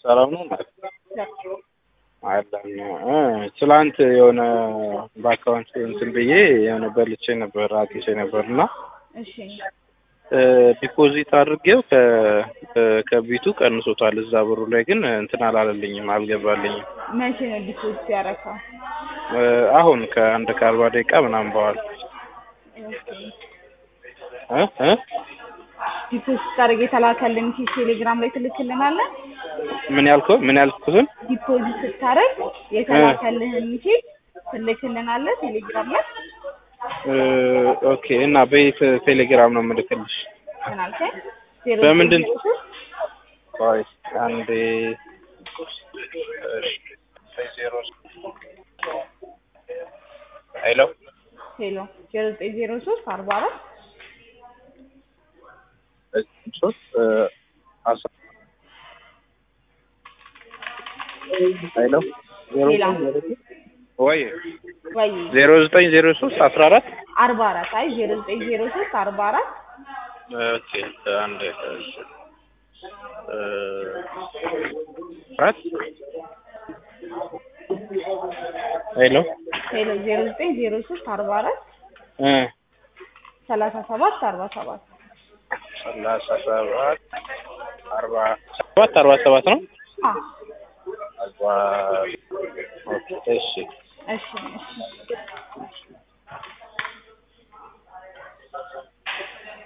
ሰላም ነው አለን እ ትላንት የሆነ በአካውንት እንትን ብዬ የሆነ በልቼ ነበር አግኝቼ ነበር እና እሺ ዲፖዚት አድርጌው ከ- ከቢቱ ቀንሶታል። እዛ ብሩ ላይ ግን እንትን አላለልኝም፣ አልገባልኝም። መቼ ነው ዲፖዚት ያደረከው? እ አሁን ከአንድ ከአርባ ደቂቃ ምናምን በኋላ እ እ ዲፖዚት ስታደርግ የተላከልን ኪስ ቴሌግራም ላይ ትልክልናለህ? ምን ያልከው ምን ያልኩትን ዲፖዚት ስታደርግ የተላከልህን ኪስ ትልክልናለህ ቴሌግራም ላይ? እ ኦኬ እና በየት ቴሌግራም ነው የምልክልሽ? ምን አልከኝ? ዜሮ በምንድን ዜሮ ሶስት ቆይ አንዴ ዜሮ ሄሎ ሄሎ ዜሮ ዘጠኝ ዜሮ ሶስት አርባ አራት ሶስት አስራ ሄሎ ሌላ ወይ ወይ ዜሮ ዘጠኝ ዜሮ ሶስት አስራ አራት አርባ አራት አይ ዜሮ ዘጠኝ ዜሮ ሶስት አርባ አራት ኦኬ አንድ አራት ሄሎ ሄሎ ዜሮ ዘጠኝ ዜሮ ሶስት አርባ አራት እ ሰላሳ ሰባት አርባ ሰባት ሰላሳ ሰባት አርባ ሰባት አርባ ሰባት ነው። አ አርባ ኦኬ እሺ እሺ እሺ